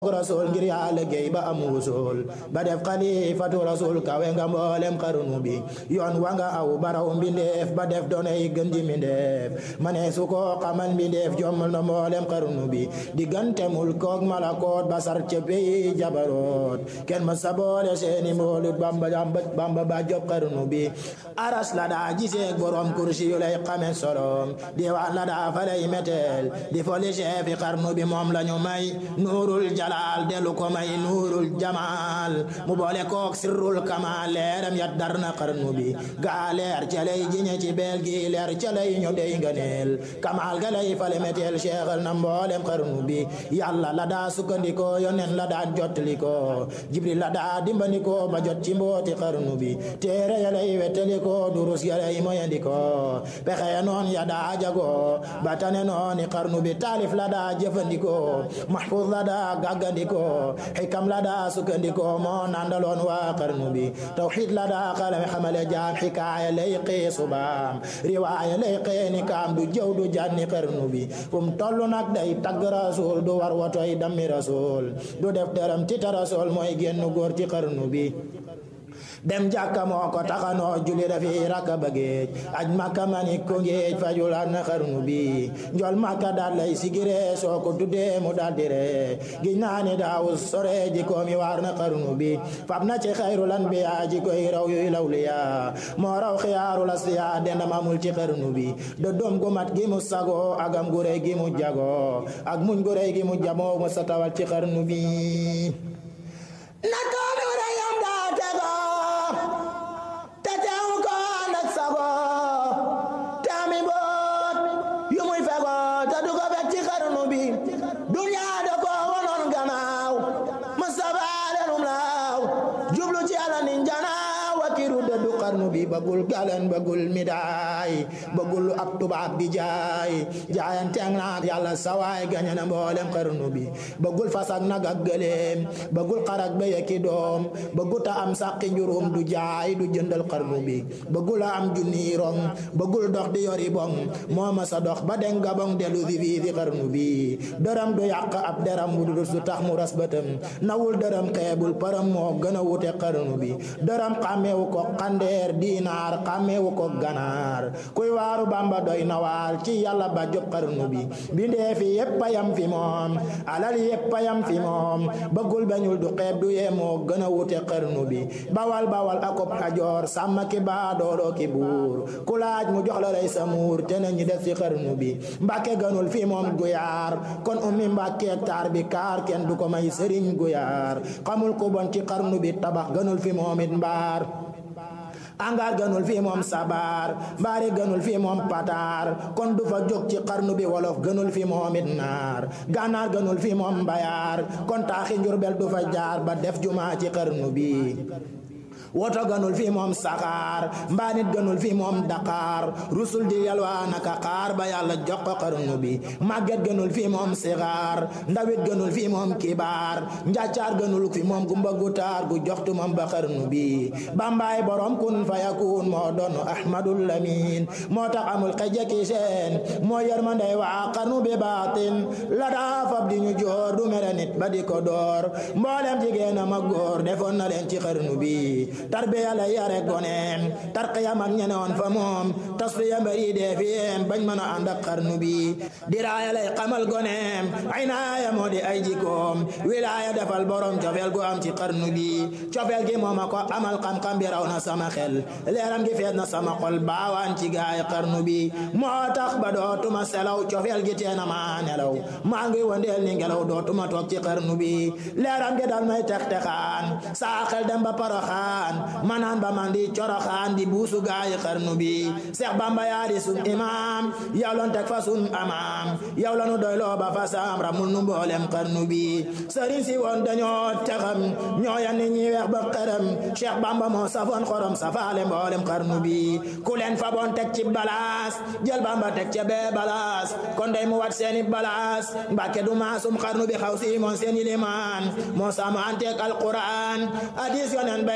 rasul ngir yàlla géey ba am wusul ba def xalifatu rasul kawe nga mboolem xarnu bi yoon wa nga aw baraw mbindeef ba def doonay gën ji mbindeef ma ne su ko xamal mbindeef jommal na mboolem xarnu bi diggante mulkook malakoot ba sar ca peyi jabaroot kenn ma sa boole seeni mboolut bamba bamba ba job xarnu bi aras la daa giseek borom kursi yu lay xame solom diwaan la daa fa lay meteel di foli chefi xarnu bi moom lañu may nuurul jalaal delu ko may nuurul jamaal mu boole kook sirrul kamaal leeram ya dar na xarnu bi gaa leer ca lay jiñe ci beel gi leer ca lay ñu dey nganeel kamaal ga lay fale meteel seexal na mboolem xarnu bi yàlla la daa sukkandikoo yonen la daa jottalikoo jibril la daa dimbandikoo ba jot ci mbooti xarnu bi téere ya lay wettalikoo durus ya lay moyandikoo pexe ya noon ya daa jagoo ba tane nooni xarnu bi taalif la daa jëfandikoo mahfuz la daa gàggandikoo xikam la daa sukkandikoo moo nandaloon waa xarnu bi tawxid la daa xalame xamale jaam xikaaya lay xee subaam riwaaya lay xee ni kaam du jëw du janni xarnu bi fum tollu nag day tagg rasul du war wotoy dammi rasul du def dërëm tita rasul mooy génn góor ci xarnu bi dem jàkka moo ko taxanoo julli dafi rakka ba géej aj makka mani ko géej fajul an xarnu bi njol makka daal lay sigire soo ko tuddee mu daal di ree giñ naa ni daawu sore ji ko mi waar na xarnu bi fab na ci xayrul anbiya ji koy raw yuy lawliya moo raw xiyaarul asfiya dendam amul ci xarnu bi do doom gu mat gi mu sago agam gu rëy gi mu jago ak muñ gu rëy gi mu jamoo mu sa tawal ci xarnu bi bi bëggul galen bëggul midaay bëggul ab tubaab di jaay jaayanteeg naat yàlla sawaay gañe na mboolem xarnu bi bëggul fas ak nag ak gëléem bëggul xarak ba yekki doom bëggul ta am sàqi njurum du jaay du jëndal xarnu bi bëggul am junni rong bëggul dox di yori bong moo ma sa dox ba den gabong delu fi fii fi xarnu bi dërëm du yàq ab deram bu du tax mu ras bëtam nawul dërëm xeebul param moo gën a wute xarnu bi dërëm xàmmeewu ko xandeer diinaar xàmmeewu ko ganaar kuy waaru bamba doy na waar ci yàlla ba job xarnu bi bindee fi yépp yam fi moom alal yépp yam fi moom bëggul bañul du xeeb du yee moo gën a wute xarnu bi bawal bawal akob xajoor sàmm ki baa dooloo ki buur ku laaj mu jox la lay sa muur te nañu def ci xarnu bi mbàkke gënul fi moom guyaar kon ummi mbàkkeek taar bi kaar kenn du ko may sëriñ guyaar xamul ku bon ci xarnu bi tabax gënul fi moom it mbaar angaar gënul fii moom sabar mbaari gënul fii moom pataar kon du fa jóg ci xarnu bi wolof gënul fi moom it naar gànnaar gënul fii moom mbayaar kon taaxi njurbel du fa jaar ba def jumaa ci xarnu bi woto gënul fii moom saxaar mbaanit gënul fii moom daqaar rusul di yalwaa naka xaar ba yàlla jox ko xarnu bi màgget gënul fii moom sixaar ndawit gënul fii moom kibaar njàccaar gënul fi moom gumba gu taar gu joxtu moom ba xarnu bi bambaay borom kun fa yakun moo doon ahmadul lamin moo tax amul xejeki seen moo yërmandey waa xarnu bi baatin la daa fab di ñu joor du mere nit ba di ko door mboolem jigéen a ma góor defoon na leen ci xarnu bi tarbiya la yare goneem tarqiya mag ñenoon fa moom tasfiya mbari dee fiyem bañ mën a ànd ak xarnu bi diraaya lay xamal goneem aynaaya moo di ay jikoom wilaaya defal borom cofeel gu am ci xarnu bi cofeel gi mooma ko amal xam-xam bi raw na sama xel leeram gi fees na sama xol baawaan ci gaay xarnu bi moo tax ba dootuma selaw cofeel gi teena maa nelaw maa ngi wandeel ni ngelaw dootuma toog ci xarnu bi leeram gi dal may tex texaan saa xel dem ba paraxaan manaan ba man di coroxaan di buusu gaayi xarnu bi Seex Bamba yaa di sun imaam yow lan teg fa sun amaam yow lanu doy loo ba fa saam ramul nu mboolem xarnu bi sëriñ si woon dañoo texam ñoo yan ni ñi weex ba xaram Seex Bamba moo safoon xorom safaale mboolem xarnu bi ku leen fa boon teg ci balaas jël Bamba teg ca bee balaas kon day mu wat seeni balaas Mbàkke du maasum xarnu bi xaw si moon seeni limaan moo sama anteeg alquran hadis yonen bay la ñaan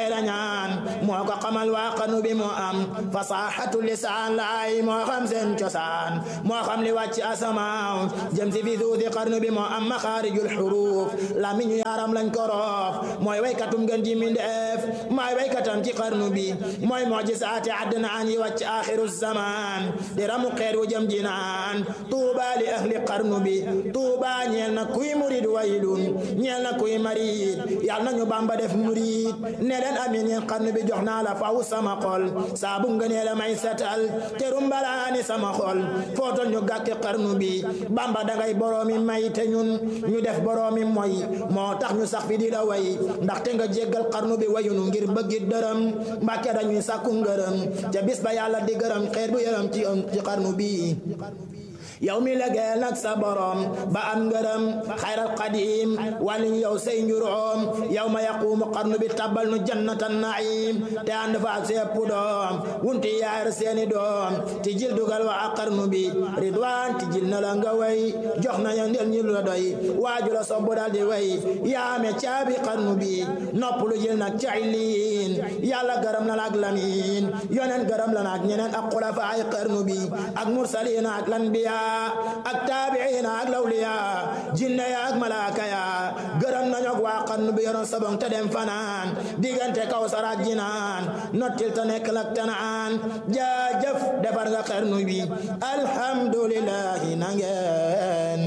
naan moo ko xamal waa xarnu bi moo am fasaxatu lisaan laay moo xam seen cosaan moo xam li wàcc asamaaw jëm si fi suusi xarnu bi moo am maxaarijul xuruuf lamiñu yaaram lañ ko roof mooy waykatum gën ji mindeef mooy waykatam ci xarnu bi mooy mujisaati adnaan yi wàcc axiru zaman di ramu xeet wu jëm jinaan tuuba li ahli xarnu bi tuuba ñeel na kuy murid waylun ñeel na kuy marid yal nañu bamba def murid ne leen amin yeen xarnu bi jox naa la faw sama xol saabu ngënee la may setal te rumbalaani sama xol footol ñu gàkki xarnu bi bamba dangay boroomi may te ñun ñu def boroomi moy moo tax ñu sax fi di la way ndaxte nga jéggal xarnu bi wayunu ngir bëggi dërëm mbàkke dañuy sàkku ngërëm ca bis ba yàlla di gërëm xeet bu yërëm ci ci xarnu bi yow mi legeel nag sa borom ba am ngërëm xayral qadim wàlliñ yow say njuróom yow ma yaquumu xarnu bi tabal nu jannatan naim te ànd fa ak sepp doom wunti yaar seeni doom ti jil dugal wa ak xarnu bi ridwaan ti jil na la nga way jox na ya ndel ñu la doy waaju la sobbu dal di way yaame caabi xarnu bi nopp lu jil nag caylin yàlla gërëm na la ak lamin yonen gërëm la nak ñeneen ak xulafa ay xarnu bi ak mursalina ak lanbiya ak taabiina ak lawliya jinne ya ak malaaka ya gërëm nañu ak waa xarnu bi yoroon sabong te dem fanaan diggante kaw saraak jinaan nottil te nekk lak tanaan jaajëf defar nga xarnu bi alhamdulillahi nangeen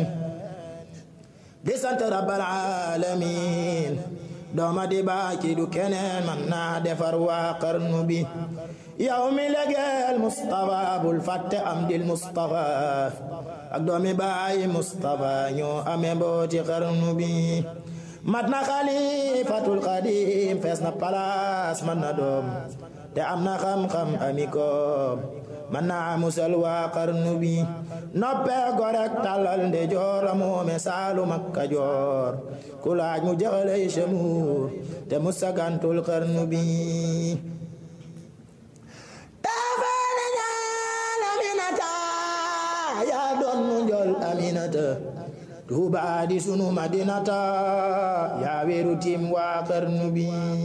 di sant rabbal alamin dooma di baaki du keneen man naa defar waa xarnu bi yow mi legeel Mustafa bul fàtte am dil Mustafa ak doomi baay Mustafa ñoo amee mbooti xarnu bi mat na xalifatul xadim fees na palaas man na doom te am na xam-xam ami koom man naa musal waa xarnu bi noppee gorek tàllal nde joor la moome saalum ak kajoor ku laaj mu jaxalay semuur te mu sagantul xarnu bi yaa doon nu njol aminata tuuba di sunu madinata yaa weeru tim waa xarnu bi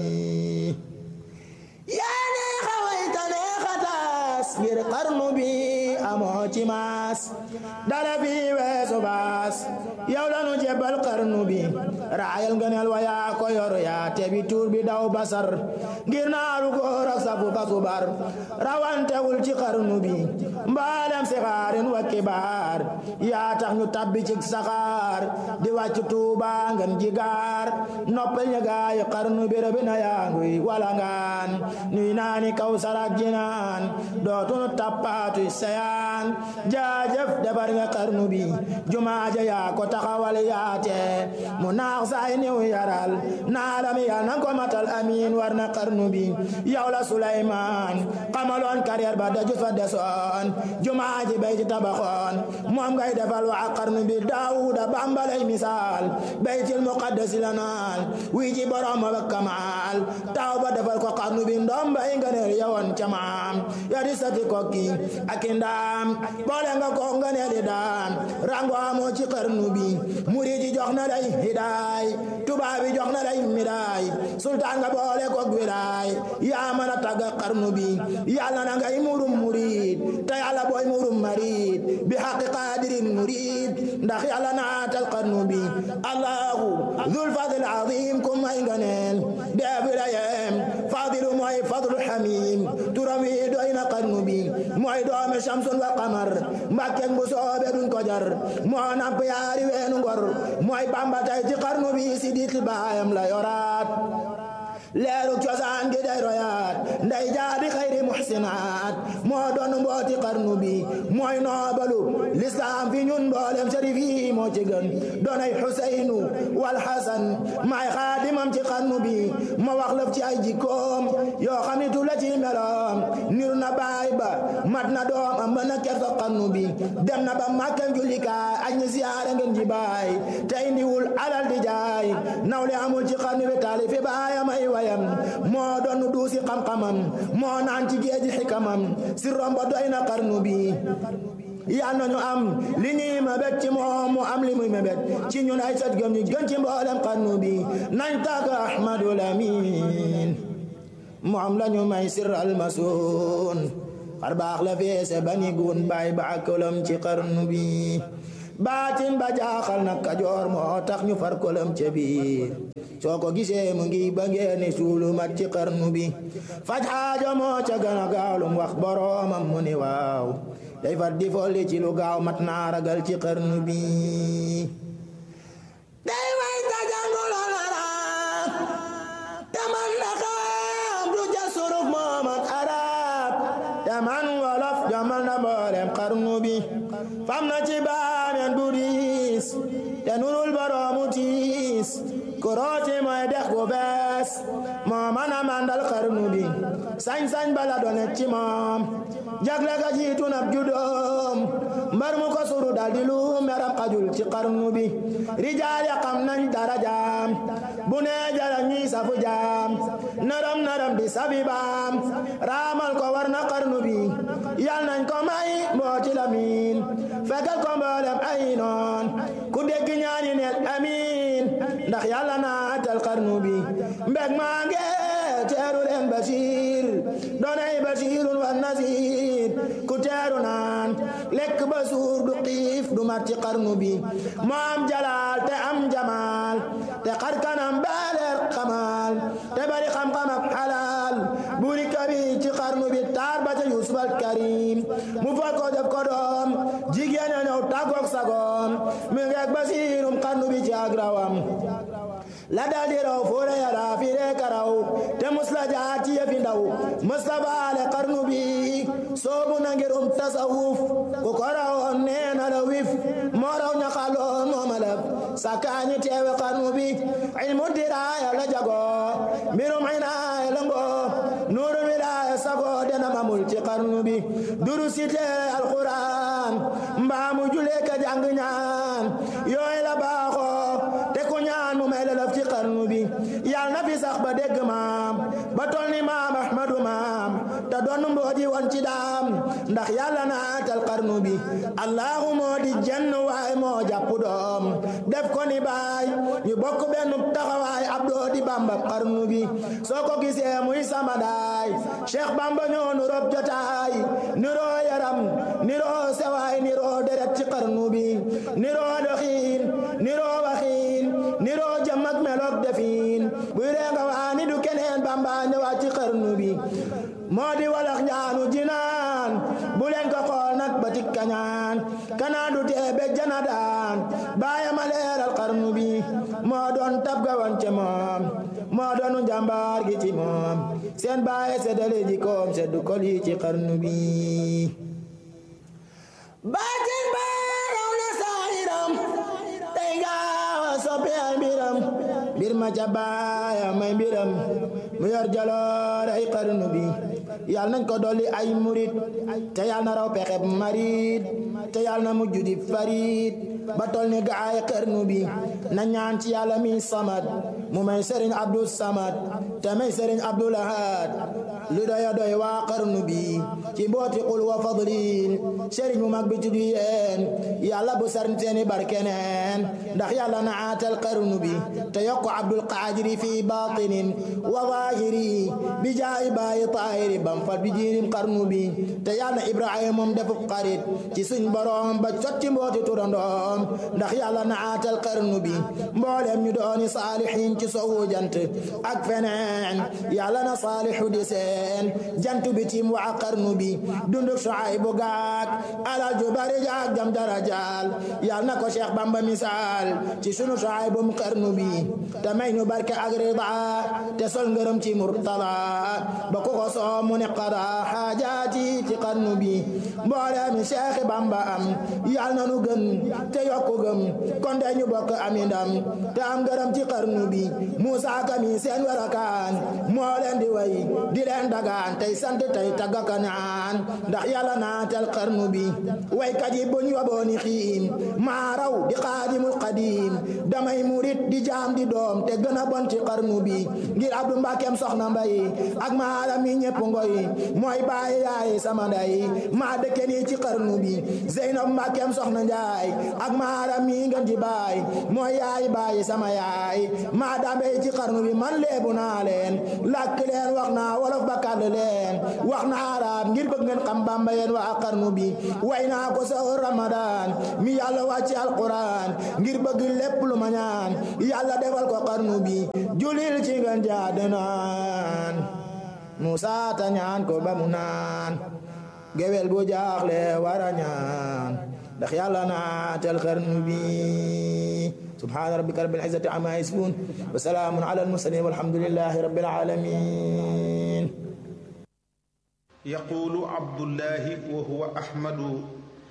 yaa neexa wayta neexa taas ngir xarnu bi amoo ci maas dara fi weesu baas yow la nu jebal xarnu bi raayal ngëneel wa yaa ko yor yaa tebi tuur bi daw basar ngir naaru góor ak safu basubar rawantewul ci xarnu bi mbalem si xaarin wa kibaar yaa tax ñu tabbi ci saxaar di wàcc tuuba ngeen jigaar noppal ñu gaay xarnu bi rëbi na yaa nguy wala ngaan nuy naani kaw sarak jinaan dootunu tappaatu sayaan jaajëf defar nga xarnu bi jumaaja yaa ko taxawal yaate mu naax saay niw yaral naalami yal nan ko matal amiin war na xarnu bi yow la Suleymaan xamaloon carrière ba dajut fa desoon jumaaji bay ci tabaxoon moom ngay defal waa xarnu bi Daawuda bambalay misaal baytil muqaddasi la naal wii ji borom ba kamaal taw ba defal ko xarnu bi ndoom bay nganeel yawoon camaam ya di sati kokki ak ndaam boole nga ko nganeel daan rango amoo ci xarnu bi muridi jox na lay hidaay tubaabi jox na lay midaay sultaan nga boole ko wilaay yaa mën a tagga xarnu bi yàlla na ngay murum murid te yàlla booy murum marid bi xaqi qaadirin murid ndax yàlla naatal xarnu bi allahu dhul fadl azim ku may nganeel def la yem fadilu mooy fadlu hamim turam wi doy na xarnu bi mooy doomi shamsun wa qamar mbàkkeek bu soobe duñ ko jar moo namp yaari weenu ngor mooy bamba tay ci xarnu bi si dit baayam la yoraat leeru cosaan gi day royaat nday jaabi xayri muhsinaat moo doon mbooti xarnu bi mooy noobalu lislaam fi ñun mboolem sharif yi moo ci gën doonay xuseynu wal xasan maay xaadimam ci xarnu bi ma wax lëf ci ay jikkoom yoo xam ni tu la ci meloom niru na baay ba mat na doom am na kersa xarnu bi dem na ba màkkan jullikaay aj ñi siyaare ngeen ji baay te indiwul alal di jaay nawle amul ci xarnu bi taali fi baayam ay wayam moo doon duusi xam-xamam moo naan ci géeji xikamam si romba doy na xarnu bi yal nañu am li ñuy mébét ci moom mu am li muy mébét ci ñun ay sët gëm ñu gën ci mboolem xarnu bi nañ tàgg Ahmadul Amin moom lañu may sirral masuun xar baax la feese bani gun baay ba kolam ci xarnu bi baatin ba jaaxal na kajoor moo tax ñu far kolam ca biir soo ko gisee mu ngi ba ngeeni suulu mat ci xarnu bi faj xaajo moo ca gën a gaaw lum wax boroomam mu ni waaw day far di folli ci lu gaaw mat naa ragal ci xarnu bi day way ta jànguloo arab te man la xam du ja suruf moomat arab te man wolof jamal na mboolem xarnu bi fam na ci baameen bu diis te nurul boroomu tiis kurooti mooy dex gu bees moo mën a mandal xarnu bi sañ-sañ bala donet ci moom jagle ga jiitu nab judoom mbar mu ko suru dal di lu meram xajul ci xarnu bi rijaal ya xam nañ darajaam bu nee jara ñuy safu jaam naram naram di sabi baam raamal ko war na xarnu bi yal nañ ko may mbooti lamin fekkal ko mboolem ay noon ku dégg ñaani neel amin ndax yàlla naatal xarnu bi mbeg maa nge teeru leen basiir doonay basiirun wa nasiir ku teeru naan lekk ba suur du xiif du mat ci xarnu bi moo am jalaal te am jamaal te xar kanam baaleer xamaal te bari xam-xam ak xalaal buri kabi ci xarnu bi taar ba ca yusuf al karim mu fal ko def ko doom jigéen a ñëw tàggoog sagoom mi ngeeg basiirum xarnu bi ci agrawam la dal di raw foore yara fi rek raw te musla jaar ci yëfi ndaw musla baale xarnu bi soobu na ngir um tasawuf ku ko rawoon nee na la wif moo raw ña xaloon moo malab sakaañi teewe xarnu bi ilmu diraaya la jago mbirum inaaya la ngo nuuru wilaaya sago dena mamul ci xarnu bi duru site alquran mbaamu julee ka jàng ñaan yooy la baaxoo te ku ñaan mu may la laf ci xarnu bi yal na fi sax ba dégg maam ba tol ni maam ahmadu maam te doon mbooji woon ci daam ndax yàlla naatal xarnu bi allahu moo di jenn waay moo jàpp doom def ko ni baay ñu bokk benn taxawaay ab doo di bamba xarnu bi soo ko gisee muy sama daay cheikh bamba ñoo nu rob jotaay niroo yaram niroo sewaay niroo deret ci xarnu bi niroo doxiin niroo waxiin niroo jëm ak meloog defiin buy reenga waani du keneen bamba ñëwaat ci xarnu bi moo di walax njaanu jinaan bu leen ko xool nag ba tik kañaan kanaan du tee be jana daan baayama leeral xarnu bi moo doon tab gawan ce moom moo doonu njàmbaar gi ci moom seen baaye seddale ji koom seddu kol yi ci xarnu bi baatin baaraw na saahiram tey gaawa soppi ay mbiram mbir ma ca baaya may mbiram mu yor jaloor ay xarnu bi yal nañ ko dolli ay murit te yal na raw pexeb marit te yal na mujj di farit ba tol ni gaay xarnu bi na ñaan ci yàlla mi samad mu may sëriñ abdul samad te may sëriñ abdul ahad lu doya doy waa xarnu bi ci mbooti qul wa fadlin sëriñ mu mag bi tudd yéen yàlla bu sarn seeni barkeneen ndax yàlla na aatal xarnu bi te yokk abdul qaadiri fi batinin wa zahiri bi jaay baayi taahiri bam fat bi jiirim xarnu bi te yàlla na ibrahima moom defu xarit ci suñ borom ba sotti mbooti turandoom ndax yàlla na aatal xarnu bi mboolem ñu dooni saalihin ci sowu jant ak feneen yàlla na saalihu di seen jant bi tim waa xarnu bi dunduk Shuaybu gaak alal ju bari jaak jam darajaal yàlla na ko Cheikh Bamba misaal ci sunu Shuaybu mu xarnu bi te may ñu barke ak rida te sol ngërëm ci murtada ba ku ko soo mu ne qada xaajaati ci xarnu bi mboolem Cheikh Bamba am yàlla na nu gën te yokku gëm kon de ñu bokk ami ndam te am ngërëm ci xarnu bi Musa kami seen warakaan moo leen di way di leen dagaan tey sant tey taggaka naan ndax yàlla naatal xarnu bi waykat yi buñ wabooni xiim maa raw di xaadimul xadiim damay murit di jaam di doom te gën a bon ci xarnu bi ngir Abdu Mbakem soxna mbay ak maaram mi ñëpp ngoy mooy baay yaay sama nday maa dëkke nii ci xarnu bi Zeynab Mbakem soxna njaay ak maaram mi ngeen di baay mooy yaay bàyyi sama yaay maa dambey ci xarnu bi man leebu naa leen làkk leen wax naa wolof ba kàll leen wax naa arab ngir bëgg ngeen xam bamba yeen waa xarnu bi way naa ko sa ramadan mi yàlla wàcci alquran ngir bëgg lépp lu ma ñaan yàlla defal ko xarnu bi julil ci ngeen jaade naan Musa ta ñaan ko ba mu naan gewel bu jaaxle wara ñaan ndax yàlla naatal xarnu bi subhaana rabbika rabbil izzati amma yasifun wa salaamun ala al-mursalin walhamdulillahi rabbil alamin يقول عبد الله وهو أحمد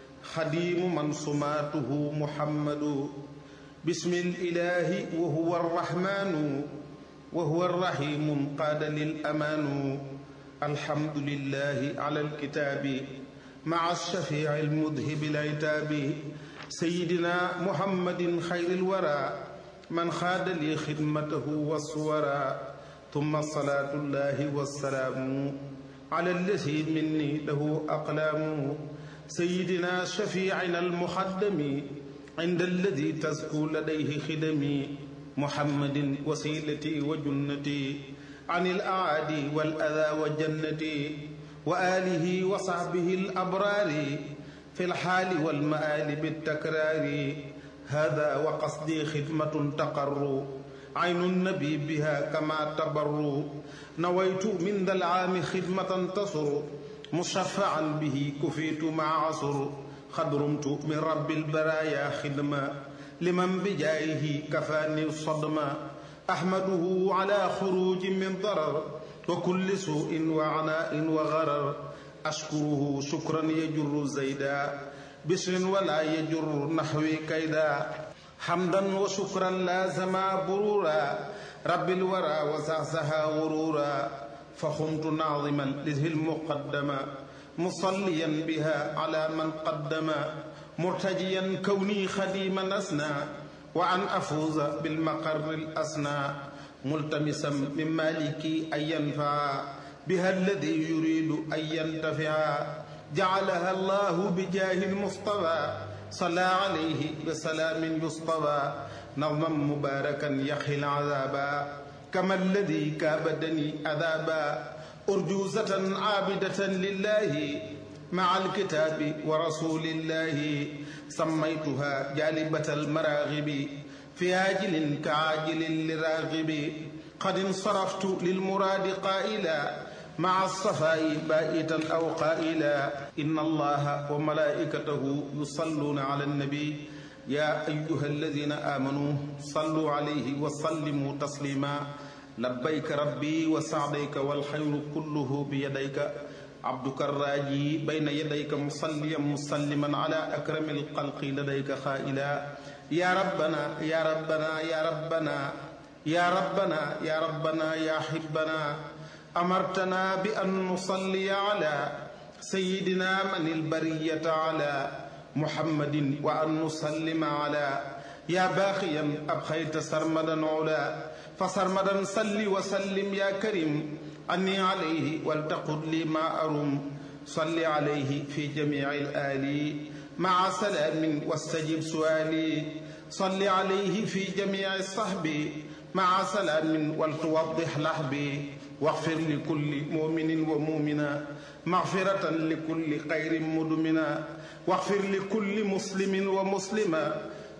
خديم من صماته محمد بسم الإله وهو الرحمن وهو الرحيم قاد للأمان الحمد لله على الكتاب مع الشفيع المذهب العتاب سيدنا محمد خير الورى من خاد لي خدمته والصورى ثم الصلاة الله والسلام على الذي مني له أقلام سيدنا شفيعنا المخدم عند الذي تزكو لديه خدمي محمد وسيلتي وجنتي عن الأعادي والأذى وجنتي وآله وصحبه الأبرار في الحال والمآل بالتكرار هذا وقصدي خدمة تقر عين النبي بها كما تبر نويت من ذا العام خدمة تصر مشفعا به كفيت مع عصر خدرمت من رب البرايا خدمة لمن بجايه كفاني الصدمة أحمده على خروج من ضرر وكل سوء وعناء وغرر أشكره شكرا يجر زيدا بشر ولا يجر نحوي كيدا حمدا وشكرا لازما برورا رب الورى وزعزها غرورا فخمت ناظما لذه المقدمة مصليا بها على من قدم مرتجيا كوني خديما أسنى وأن أفوز بالمقر الأسنى ملتمسا من مالكي أن ينفع بها الذي يريد أن ينتفع جعلها الله بجاه المصطفى صلى عليه بسلام يصطفى نظما مباركا يخي العذابا كما الذي كابدني عذابا أرجوزة عابدة لله مع الكتاب ورسول الله سميتها جالبة المراغب في عاجل كعاجل لراغب قد انصرفت للمراد قائلا مع الصفاء بائتا أو قائلا إن الله وملائكته يصلون على النبي يا أيها الذين آمنوا صلوا عليه وسلموا تسليما لبيك ربي وسعديك والخير كله بيديك عبدك الراجي بين يديك مصليا مسلما على أكرم الخلق لديك خائلا يا ربنا يا ربنا يا ربنا يا ربنا يا ربنا يا حبنا أمرتنا بأن نصلي على سيدنا من البرية على محمد وأن نسلم على يا باقيا أبخيت سرمدا علا فسرمدا صل وسلم يا كريم أني عليه ولتقل لي ما أرم صل عليه في جميع الآل مع سلام واستجب سؤالي صل عليه في جميع الصحب مع سلام ولتوضح لحبي واغفر لكل مؤمن ومؤمنة مغفرة لكل خير مدمنا واغفر لكل مسلم ومسلمة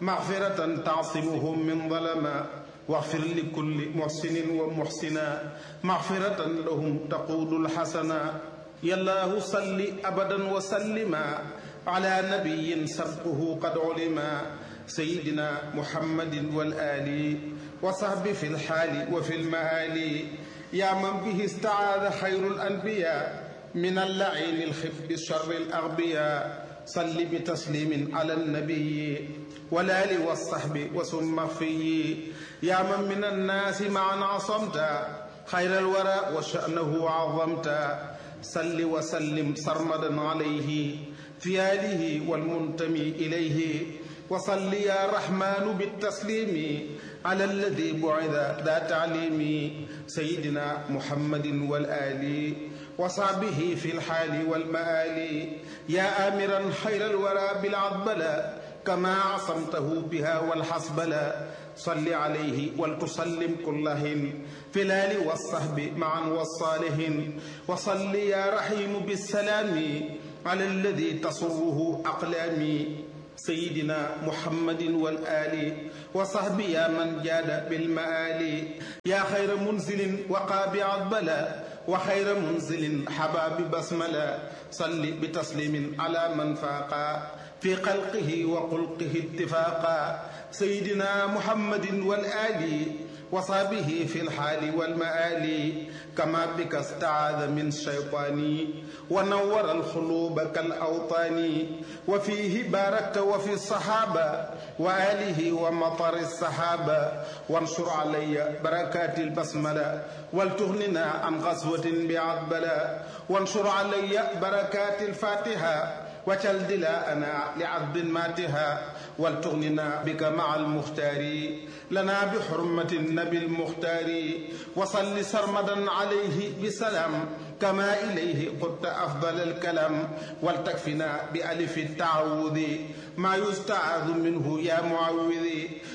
مغفرة تعصمهم من ظلما واغفر لكل محسن ومحسنا مغفرة لهم تقود الحسنا يا الله صل أبدا وسلما على نبي سبقه قد علما سيدنا محمد والآل وصحبه في الحال وفي المآل يا من به استعاذ خير الأنبياء من اللعين الخف شر الأغبياء صل بتسليم على النبي والآل والصحب وسم في يا من من الناس معا عصمت خير الورى وشأنه عظمت صل وسلم سرمدا عليه في آله والمنتمي إليه وصل يا رحمن بالتسليم على الذي بعث ذا تعليم سيدنا محمد والآل وصحبه في الحال والمآل يا آمرا خير الورى بالعضبلة كما عصمته بها والحسبلة صل عليه ولتسلم كل حين في الآل والصحب معا والصالحين وصل يا رحيم بالسلام على الذي تصره أقلامي سيدنا محمد والآل وصحبه يا من جاد بالمآل يا خير منزل وقابع البلاء وخير منزل حباب بسملا صل بتسليم على من فاقا في خلقه وخلقه اتفاقا سيدنا محمد والآل وصحبه في الحال والمآل كما بك استعاذ من الشيطان ونور القلوب كالأوطان وفيه باركت وفي الصحابة وآله ومطر السحابة وانشر علي بركات البسملة ولتغننا عن غزوة بعذبلا وانشر علي بركات الفاتحة وجل دلاءنا لعذب ماتها ولتغننا بك مع المختار لنا بحرمة النبي المختار وصل سرمدا عليه بسلام كما إليه قلت أفضل الكلام ولتكفنا بألف التعوذ ما يستعاذ منه يا معوذ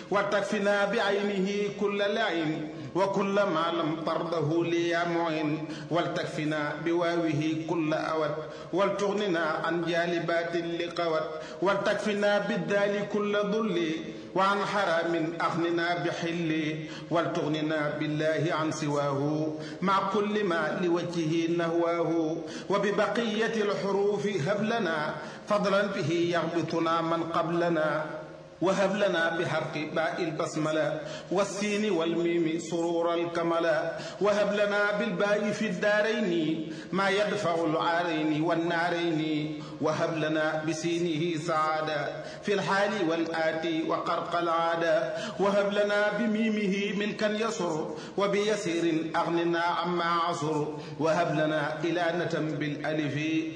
وتكفنا بعينه كل لعين وكل ما لم ترضه لي يا معين ولتكفنا بواوه كل أود ولتغننا عن جالبات لقوت ولتكفنا بالدال كل ذل وعن حرام أغننا بحل ولتغننا بالله عن سواه مع كل ما لوجهه نهواه وببقية الحروف هب لنا فضلا به يغبطنا من قبلنا وهب لنا بحرق باء البسملة والسين والميم سرور الكملا وهب لنا بالباء في الدارين ما يدفع العارين والنارين وهب لنا بسينه سعادة في الحال والآتي وقرق العادة وهب لنا بميمه ملكا يسر وبيسير أغننا عما عصر وهب لنا إلانة بالألف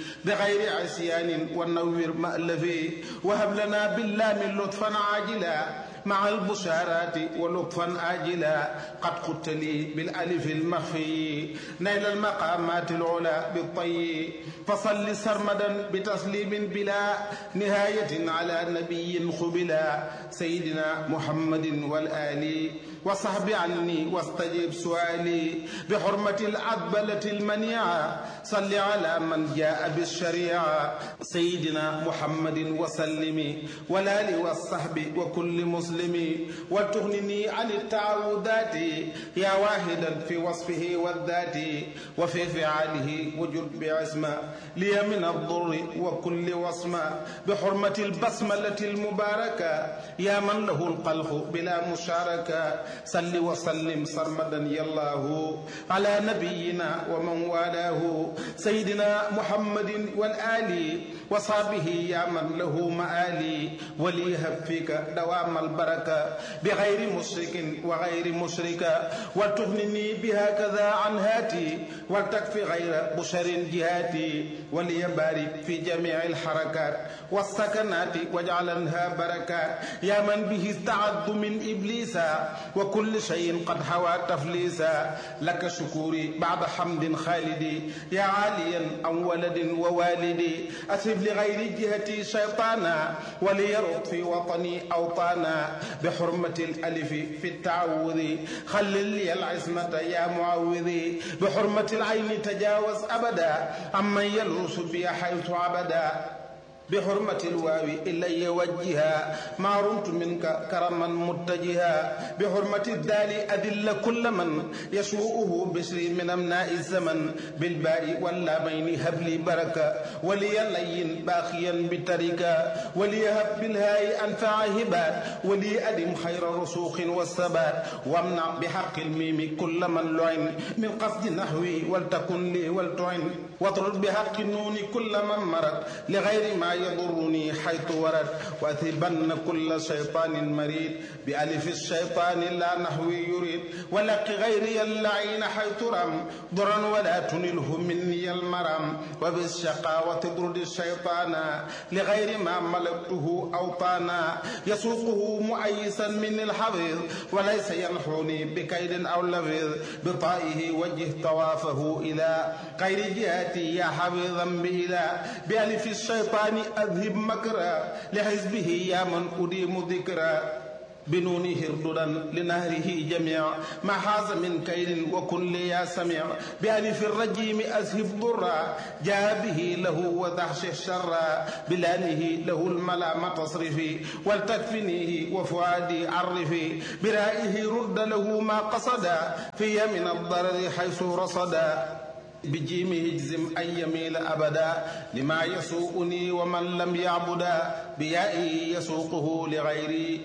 بغير عصيان والنور مألف وهب لنا باللام لطفا عاجلا مع البشارات ولطفا آجلا قد قلت لي بالألف المخفي نيل المقامات العلا بالطي فصل سرمدا بتسليم بلا نهاية على نبي خبلا سيدنا محمد والآل وصحب عني واستجب سؤالي بحرمة العذبلة المنيعة صل على من جاء بالشريعة سيدنا محمد وسلم والآل والصحب وكل مسلم وتغنني عن التعوذات يا واحدا في وصفه والذات وفي فعاله وجد بعزمة لي من الضر وكل وصمة بحرمة البسملة المباركة يا من له القلق بلا مشاركة صل وسلم سرمدا يا الله على نبينا ومن والاه سيدنا محمد والآل وصحبه يا من له مآلي وليهب فيك دوام البركة بغير مشرك وغير مشركة وتغنني بهكذا عن هاتي ولتكفي غير بشر جهاتي وليبارك في جميع الحركات والسكنات واجعلنها بركات يا من به استعد من إبليس وكل شيء قد حوى تفليسا لك شكوري بعد حمد خالدي يا عاليا أو ولد ووالدي أسب لغير جهتي شيطانا وليرد في وطني أوطانا بحرمة الألف في التعوذ خلل لي العصمة يا معوذي بحرمة العين تجاوز أبدا عمن يلوس بي حيث عبدا بحرمة الواو إلي وجها ما رمت منك كرما متجها بحرمة الدال أذل كل من يسوءه بشري من أمناء الزمن بالباء واللامين هب لي بركة ولي لين باخيا بتركة وليهب بالهاء أنفع هبات ولي أدم خير رسوخ والثبات وامنع بحق الميم كل من لعن من قصد نحوي ولتكن لي ولتعن واطرد بحق النون كل من مرد لغير ما يضرني حيث ورد وأثبن كل شيطان مريد بألف الشيطان لا نحوي يريد ولق غيري اللعين حيث رم ضرا ولا تنله مني المرم وبالشقاوة تطرد الشيطان لغير ما ملكته أوطانا يسوقه مؤيسا من الحفيظ وليس ينحوني بكيد أو لفظ بطائه وجه طوافه إلى غير جهتي يا حفيظا بإلى بألف الشيطان أذهب مكرا لحزبه يا من أديم ذكرا بنونه ارددا لنهره جميع ما حاز من كيد وكن لي يا سميع بألف الرجيم أذهب ضرا جاء به له وذحش الشر بلانه له الملام تصرفي ولتكفنيه وفؤادي عرفي برائه رد له ما قصدا في من الضرر حيث رصدا بجيمه اجزم أن يميل أبدا لما يسوءني ومن لم يعبدا بيائه يسوقه لغيري